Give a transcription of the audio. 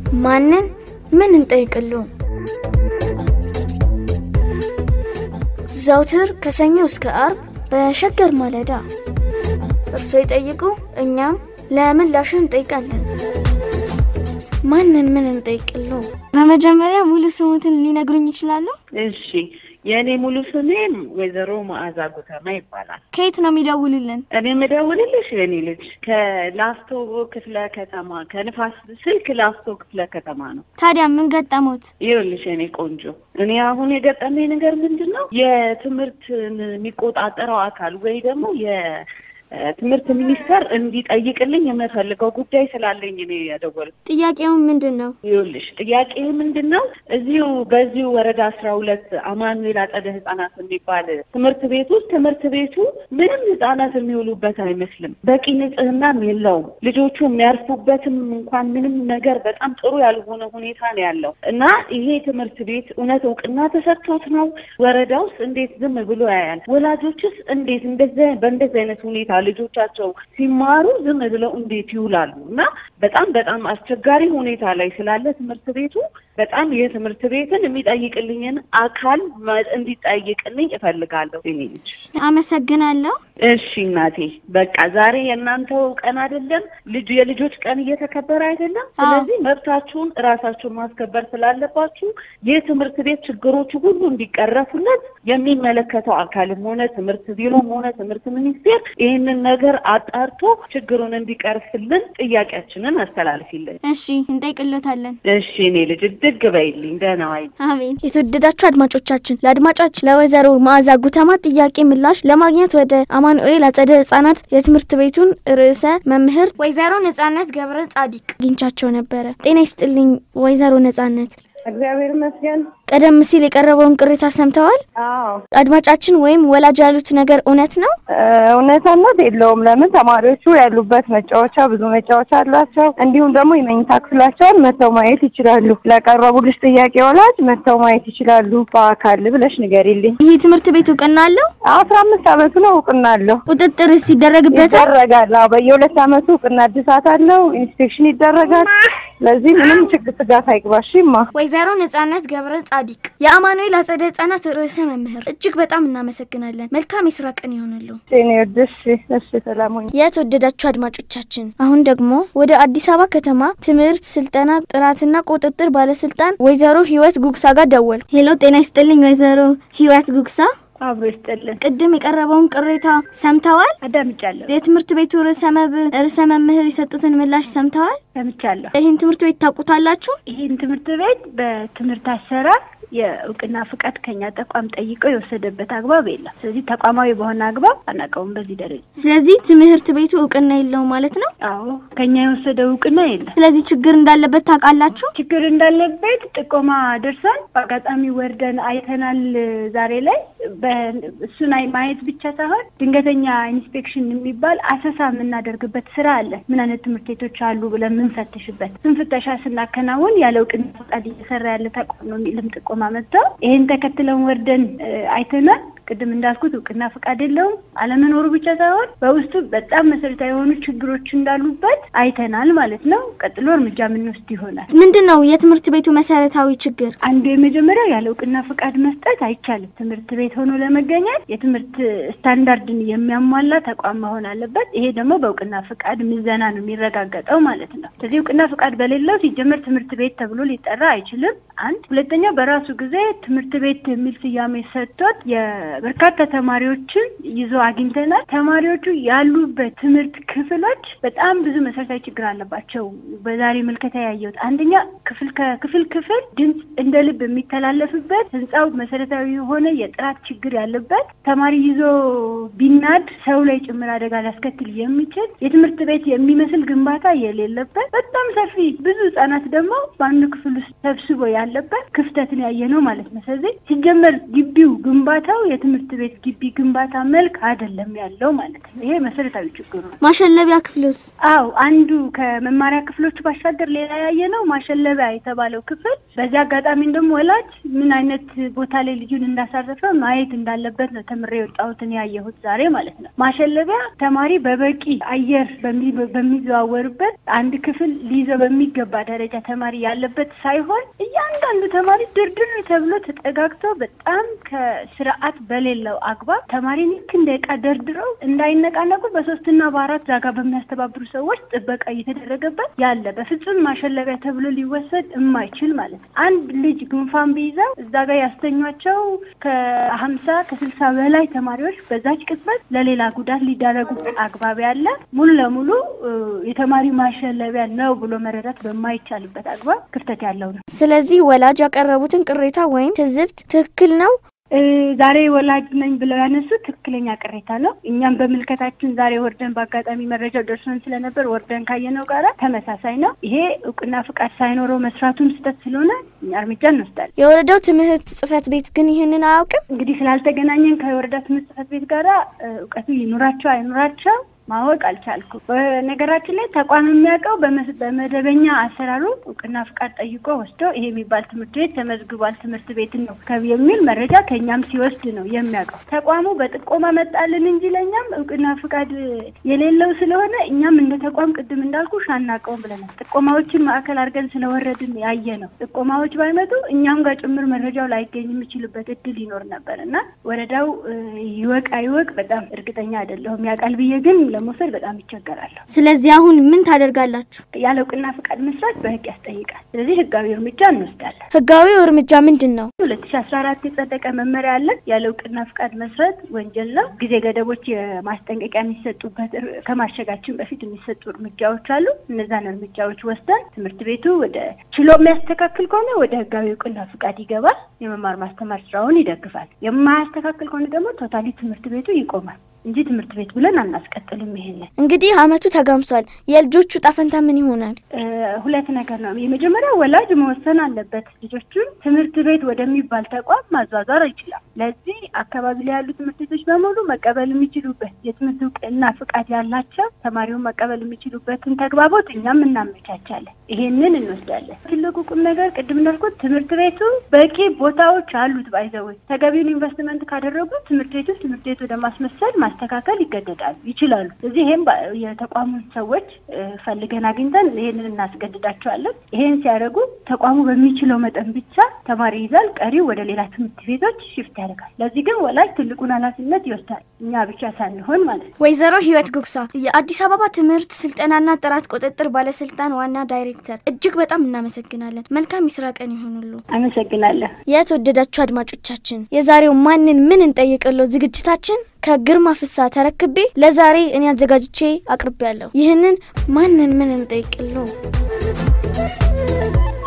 ማንን ምን እንጠይቅሉ? ዘውትር ከሰኞ እስከ አርብ በሸገር ማለዳ እርሶ ይጠይቁ፣ እኛም ለምላሹ እንጠይቃለን። ማንን ምን እንጠይቅሉ? በመጀመሪያ ሙሉ ስሙትን ሊነግሩኝ ይችላሉ? እሺ የእኔ ሙሉ ስሜም ወይዘሮ መዓዛ ጉተማ ይባላል። ከየት ነው የሚደውሉልን? እኔ የምደውልልሽ የኔ ልጅ ከላስቶ ክፍለ ከተማ ከንፋስ ስልክ ላስቶ ክፍለ ከተማ ነው። ታዲያ ምን ገጠሞት? ይኸውልሽ የኔ ቆንጆ እኔ አሁን የገጠመኝ ነገር ምንድን ነው የትምህርት የሚቆጣጠረው አካል ወይ ደግሞ የትምህርት ሚኒስቴር እንዲጠይቅልኝ የምፈልገው ጉዳይ ስላለኝ እኔ ያደወልኩት። ጥያቄውን ምንድን ነው? ይኸውልሽ ጥያቄ ምንድን ነው? እዚሁ በዚሁ ወረዳ አስራ ሁለት አማኑኤል አጸደ ህጻናት የሚባል ትምህርት ቤት ውስጥ ትምህርት ቤቱ ምንም ህጻናት የሚውሉበት አይመስልም። በቂ ንጽህናም የለውም። ልጆቹ የሚያርፉበትም እንኳን ምንም ነገር በጣም ጥሩ ያልሆነ ሁኔታ ነው ያለው እና ይሄ ትምህርት ቤት እውነት እውቅና ተሰጥቶት ነው? ወረዳ ውስጥ እንዴት ዝም ብሎ ያያል? ወላጆችስ እንዴት እንደዚህ በእንደዚህ አይነት ሁኔታ ልጆቻቸው ሲማሩ ዝም ብለው እንዴት ይውላሉ? እና በጣም በጣም አስቸጋሪ ሁኔታ ላይ ስላለ ትምህርት ቤቱ በጣም የትምህርት ቤትን የሚጠይቅልኝን አካል እንዲጠይቅልኝ እፈልጋለሁ። እኔ ልጅ አመሰግናለሁ። እሺ እናቴ፣ በቃ ዛሬ የእናንተው ቀን አይደለም፣ ልጅ የልጆች ቀን እየተከበረ አይደለም። ስለዚህ መብታችሁን እራሳችሁን ማስከበር ስላለባችሁ የትምህርት ቤት ችግሮቹ ሁሉ እንዲቀረፉለት የሚመለከተው አካልም ሆነ ትምህርት ቢሮም ሆነ ትምህርት ሚኒስቴር ይህንን ነገር አጣርቶ ችግሩን እንዲቀርፍልን ጥያቄያችንን አስተላልፊልን። እሺ እንጠይቅሎታለን። እሺ እኔ ልጅ እድግ በይልኝ። ደህና ዋይ። አሜን። የተወደዳችሁ አድማጮቻችን ለአድማጫችን ለወይዘሮ መዓዛ ጉተማ ጥያቄ ምላሽ ለማግኘት ወደ አማኑኤል አጸደ ህጻናት የትምህርት ቤቱን ርዕሰ መምህር ወይዘሮ ነጻነት ገብረ ጻዲቅ አግኝቻቸው ነበረ። ጤና ይስጥልኝ ወይዘሮ ነጻነት። እግዚአብሔር ይመስገን። ቀደም ሲል የቀረበውን ቅሬታ ሰምተዋል? አዎ አድማጫችን ወይም ወላጅ ያሉት ነገር እውነት ነው? እውነትነት የለውም። ለምን ተማሪዎቹ ያሉበት መጫወቻ ብዙ መጫወቻ አላቸው። እንዲሁም ደግሞ የመኝታ ክፍላቸውን መጥተው ማየት ይችላሉ። ለቀረቡልሽ ጥያቄ ወላጅ መጥተው ማየት ይችላሉ በአካል ብለሽ ንገሪልኝ። ይህ ትምህርት ቤት እውቅና አለው? አስራ አምስት አመቱ ነው። እውቅና አለው ቁጥጥርስ ይደረግበታል? ይደረጋል። አዎ በየሁለት አመቱ እውቅና እድሳት አለው። ኢንስፔክሽን ይደረጋል። ለዚህ ምንም ችግር ስጋት አይግባሽማ። ወይዘሮ ነጻነት ገብረ ጻዲቅ የአማኑኤል አጸደ ህጻናት ርዕሰ መምህር፣ እጅግ በጣም እናመሰግናለን። መልካም የስራ ቀን ይሆንሉ። እኔ ወድሽ እሺ፣ ሰላም ሁኚ። የተወደዳችሁ አድማጮቻችን አሁን ደግሞ ወደ አዲስ አበባ ከተማ ትምህርት ስልጠና ጥራትና ቁጥጥር ባለስልጣን ወይዘሮ ህይወት ጉግሳ ጋር ደወል። ሄሎ፣ ጤና ይስጥልኝ ወይዘሮ ህይወት ጉግሳ። አብሮ ይስጥልን። ቅድም የቀረበውን ቅሬታ ሰምተዋል? አዳምጫለሁ የትምህርት ቤቱ ርዕሰ መብ ርዕሰ መምህር የሰጡትን ምላሽ ሰምተዋል? ሰምቻለሁ። ይህን ትምህርት ቤት ታውቁታላችሁ? ይህን ትምህርት ቤት በትምህርት አሰራር የእውቅና ፍቃድ ከኛ ተቋም ጠይቀው የወሰደበት አግባብ የለም። ስለዚህ ተቋማዊ በሆነ አግባብ አናውቀውም በዚህ ደረጃ። ስለዚህ ትምህርት ቤቱ እውቅና የለውም ማለት ነው? አዎ ከኛ የወሰደው እውቅና የለም። ስለዚህ ችግር እንዳለበት ታውቃላችሁ? ችግር እንዳለበት ጥቆማ ደርሰን በአጋጣሚ ወርደን አይተናል። ዛሬ ላይ እሱን ማየት ብቻ ሳይሆን ድንገተኛ ኢንስፔክሽን የሚባል አሰሳ የምናደርግበት ስራ አለ። ምን አይነት ትምህርት ቤቶች አሉ ብለን የምንፈትሽበት ስን ፍተሻ ስናከናውን ያለ እውቅና ፈቃድ እየሰራ ያለ ተቋም ነው የሚልም ጥቆማ መጥተው ይህን ተከትለን ወርደን አይተናል። ቅድም እንዳልኩት እውቅና ፈቃድ የለውም። አለመኖሩ ብቻ ሳይሆን በውስጡ በጣም መሰረታዊ የሆኑ ችግሮች እንዳሉበት አይተናል ማለት ነው። ቀጥሎ እርምጃ የምንወስድ ይሆናል። ምንድን ነው የትምህርት ቤቱ መሰረታዊ ችግር? አንዱ የመጀመሪያው ያለ እውቅና ፈቃድ መስጠት አይቻልም። ትምህርት ቤት ሆኖ ለመገኘት የትምህርት ስታንዳርድን የሚያሟላ ተቋም መሆን አለበት። ይሄ ደግሞ በእውቅና ፈቃድ ምዘና ነው የሚረጋገጠው ማለት ነው። ስለዚህ እውቅና ፈቃድ በሌለው ሲጀመር ትምህርት ቤት ተብሎ ሊጠራ አይችልም። አንድ ሁለተኛው በራሱ ጊዜ ትምህርት ቤት የሚል ስያሜ ሰጥቶት በርካታ ተማሪዎችን ይዞ አግኝተናል። ተማሪዎቹ ያሉበት ትምህርት ክፍሎች በጣም ብዙ መሰረታዊ ችግር አለባቸው። በዛሬ ምልከታ ያየሁት አንደኛ ክፍል ከክፍል ክፍል ድምፅ እንደ ልብ የሚተላለፍበት ህንፃው መሰረታዊ የሆነ የጥራት ችግር ያለበት ተማሪ ይዞ ቢናድ ሰው ላይ ጭምር አደጋ ሊያስከትል የሚችል የትምህርት ቤት የሚመስል ግንባታ የሌለበት በጣም ሰፊ ብዙ ህጻናት ደግሞ በአንዱ ክፍል ውስጥ ሰብስቦ ያለበት ክፍተትን ያየ ነው ማለት ነው። ስለዚህ ሲጀመር ግቢው ግንባታው የትምህርት ቤት ግቢ ግንባታ መልክ አይደለም ያለው ማለት ነው። ይሄ መሰረታዊ ችግሩ ነው። ማሸለቢያ ክፍሉስ? አው አንዱ ከመማሪያ ክፍሎቹ ባሻገር ሌላ ያየ ነው ማሸለቢያ የተባለው ክፍል። በዚህ አጋጣሚ ደግሞ ወላጅ ምን አይነት ቦታ ላይ ልጁን እንዳሳረፈ ማየት እንዳለበት ነው ተምሬ የወጣሁትን ያየሁት ዛሬ ማለት ነው። ማሸለቢያ ተማሪ በበቂ አየር በሚዘዋወርበት አንድ ክፍል ሊይዘው በሚገባ ደረጃ ተማሪ ያለበት ሳይሆን እያንዳንዱ ተማሪ ድርድር ተብሎ ተጠጋግቶ በጣም ከስርዓት በሌለው አግባብ ተማሪ ልክ እንደ ዕቃ ደርድረው እንዳይነቃነቁ በሶስትና በአራት ዛጋ በሚያስተባብሩ ሰዎች ጥበቃ እየተደረገበት ያለ በፍጹም ማሸለቢያ ተብሎ ሊወሰድ የማይችል ማለት ነው። አንድ ልጅ ጉንፋን ቢይዘው እዛ ጋር ያስተኟቸው ከሀምሳ ከስልሳ በላይ ተማሪዎች በዛች ቅጽበት ለሌላ ጉዳት ሊዳረጉ አግባብ ያለ ሙሉ ለሙሉ የተማሪ ማሸለቢያ ነው ብሎ መረዳት በማይቻልበት አግባብ ክፍተት ያለው ነው። ስለዚህ ወላጅ ያቀረቡትን ቅሬታ ወይም ትዝብት ትክክል ነው ዛሬ ወላጅ ነኝ ብለው ያነሱት ትክክለኛ ቅሬታ ነው። እኛም በምልከታችን ዛሬ ወርደን በአጋጣሚ መረጃው ደርሶን ስለነበር ወርደን ካየነው ጋራ ተመሳሳይ ነው። ይሄ እውቅና ፍቃድ ሳይኖረው መስራቱም ስህተት ስለሆነ እኛ እርምጃ እንወስዳለን። የወረዳው ትምህርት ጽሕፈት ቤት ግን ይህንን አያውቅም። እንግዲህ ስላልተገናኘን ከወረዳ ትምህርት ጽሕፈት ቤት ጋራ እውቀቱ ይኑራቸው አይኑራቸው ማወቅ አልቻልኩም። በነገራችን ላይ ተቋም የሚያውቀው በመደበኛ አሰራሩ እውቅና ፍቃድ ጠይቆ ወስዶ ይሄ የሚባል ትምህርት ቤት ተመዝግቧል ትምህርት ቤት ነው የሚል መረጃ ከእኛም ሲወስድ ነው የሚያውቀው። ተቋሙ በጥቆማ መጣልን እንጂ ለእኛም እውቅና ፍቃድ የሌለው ስለሆነ እኛም እንደ ተቋም ቅድም እንዳልኩ አናውቀውም ብለናል። ጥቆማዎችን ማዕከል አድርገን ስለወረድን ያየ ነው። ጥቆማዎች ባይመጡ እኛም ጋር ጭምር መረጃው ላይገኝ የሚችልበት እድል ይኖር ነበር እና ወረዳው ይወቅ አይወቅ በጣም እርግጠኛ አይደለሁም። ያውቃል ብዬ ግን ለመውሰድ በጣም ይቸገራለሁ። ስለዚህ አሁን ምን ታደርጋላችሁ? ያለ እውቅና ፍቃድ መስራት በህግ ያስጠይቃል። ስለዚህ ህጋዊ እርምጃ እንወስዳለን። ህጋዊው እርምጃ ምንድን ነው? ሁለት ሺ አስራ አራት የጸደቀ መመሪያ አለ። ያለ እውቅና ፍቃድ መስራት ወንጀል ነው። ጊዜ ገደቦች የማስጠንቀቂያ የሚሰጡበት ከማሸጋችን በፊት የሚሰጡ እርምጃዎች አሉ። እነዛን እርምጃዎች ወስደን ትምህርት ቤቱ ወደ ችሎ የሚያስተካክል ከሆነ ወደ ህጋዊ እውቅና ፍቃድ ይገባል። የመማር ማስተማር ስራውን ይደግፋል። የማያስተካክል ከሆነ ደግሞ ቶታሊ ትምህርት ቤቱ ይቆማል እንጂ ትምህርት ቤት ብለን አናስቀጥልም። ይሄንን እንግዲህ አመቱ ተጋምሷል። የልጆቹ ጣፈንታ ምን ይሆናል? ሁለት ነገር ነው። የመጀመሪያው ወላጅ መወሰን አለበት። ልጆቹን ትምህርት ቤት ወደሚባል ተቋም ማዟዟር ይችላል። ለዚህ አካባቢ ላይ ያሉ ትምህርት ቤቶች በሙሉ መቀበል የሚችሉበት የትምህርት እውቅና ፍቃድ ያላቸው ተማሪውን መቀበል የሚችሉበትን ተግባቦት እኛም እናመቻቻለን። ይሄንን እንወስዳለን። ትልቁ ቁም ነገር ቅድም እንዳልኩት ትምህርት ቤቱ በቂ ቦታዎች አሉት። ባይዘወይ ተገቢውን ኢንቨስትመንት ካደረጉ ትምህርት ቤቱ ትምህርት ቤት ወደ ማስመሰል ማስተካከል ይገደዳሉ ይችላሉ። ስለዚህ ይሄም የተቋሙን ሰዎች ፈልገን አግኝተን ይሄንን እናስገድዳቸዋለን። ይሄን ሲያደርጉ ተቋሙ በሚችለው መጠን ብቻ ተማሪ ይዛል፣ ቀሪው ወደ ሌላ ትምህርት ቤቶች ሽፍት ያደርጋል። ለዚህ ግን ወላጅ ትልቁን ኃላፊነት ይወስዳል፣ እኛ ብቻ ሳንሆን ማለት ነው። ወይዘሮ ህይወት ጉግሳ የአዲስ አበባ ትምህርት ስልጠናና ጥራት ቁጥጥር ባለስልጣን ዋና ዳይሬክተር፣ እጅግ በጣም እናመሰግናለን። መልካም የስራ ቀን ይሆኑሉ። አመሰግናለሁ። የተወደዳችሁ አድማጮቻችን የዛሬው ማንን ምን እንጠይቅሎ ዝግጅታችን ከግርማ ፍሳ ተረክቤ ለዛሬ እኔ አዘጋጅቼ አቅርቤያለሁ። ይህንን ማንን ምን እንጠይቅሎ